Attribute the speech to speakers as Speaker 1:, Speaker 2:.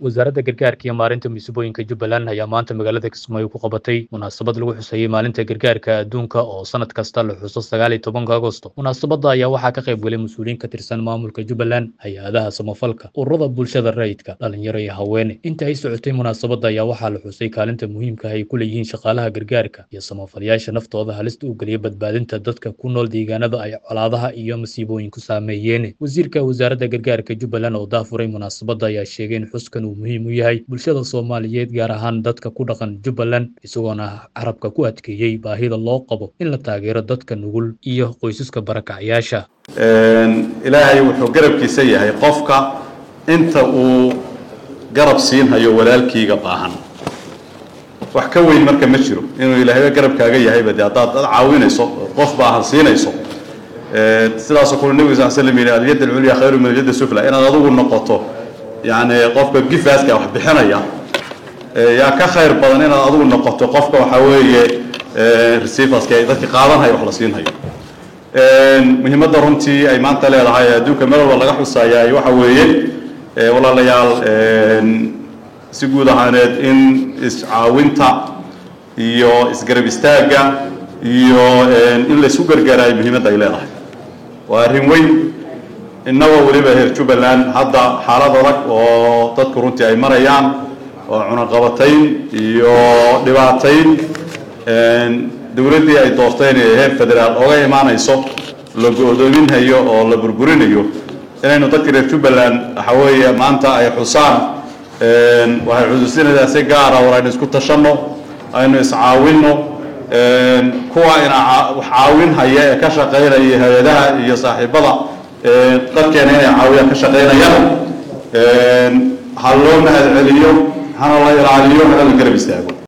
Speaker 1: wasaaradda gargaarka iyo maarinta musiibooyinka jubbaland ayaa maanta magaalada kismaayo ku qabatay munaasabad lagu xuseeyey maalinta gargaarka adduunka oo sanad kasta la xuso sagaal iyo tobanka agosto munaasabadda ayaa waxaa ka qayb galay mas-uuliyiin ka tirsan maamulka jubbaland hay-adaha samafalka ururada bulshada rayidka dhalinyaro iyo haweene inta ay socotay munaasabadda ayaa waxaa la xusay kaalinta muhiimka ay ku leeyihiin shaqaalaha gargaarka iyo samafalayaasha naftooda halista u geliya badbaadinta dadka ku nool deegaanada ay colaadaha iyo masiibooyinku saameeyeen wasiirka wasaaradda gargaarka jubbaland oo daafuray munaasabadda ayaa sheegay in xuskan uu muhiim u yahay bulshada soomaaliyeed gaar ahaan dadka ku dhaqan jubbaland isagoona carabka ku adkeeyey baahida loo qabo in la taageero dadka nugul iyo qoysaska barakacayaasha
Speaker 2: ilaahay wuxuu garabkiisa yahay qofka inta uu garab siinhayo walaalkiiga baahan wax ka weyn marka ma jiro inuu ilaahayba garabkaaga yahayba de haddaad dad caawinayso qof baahan siinayso sidaasoo kule nebiga sal slam yidhi alyad alculya khayru min alyad sufla inaad adigu noqoto yani qofka gifaaska wax bixinaya yaa ka khayr badan inaad adigu noqoto qofka waxaa weeye receiverska dadka qaadanhaya wax la siinhayo muhiimadda runtii ay maanta leedahay adduunka meel walba laga xusayaay waxa weeye walaalayaal si guud ahaaneed in iscaawinta iyo isgarab istaagga iyo in laysku gargaaraayo muhiimadda ay leedahay waa arrin weyn innagoo weliba reer jubbaland hadda xaalad adag oo dadku runtii ay marayaan oo cunaqabatayn iyo dhibaatayn dowladdii ay doorteen ee heer federaal oga imaanayso la go-doominhayo oo la burburinayo inaynu dadka reer jubbaland waxa weeye maanta ay xusaan waxay xusuusinaysaa si gaara war aynu isku tashanno aynu iscaawinno kuwa ina wax caawin haya ee ka shaqaynaya hay-adaha iyo saaxiibada dadkeena inay caawiyaan ka shaqaynayaan ha loo mahad celiyo hana la ilaaliyo hana la garab istaago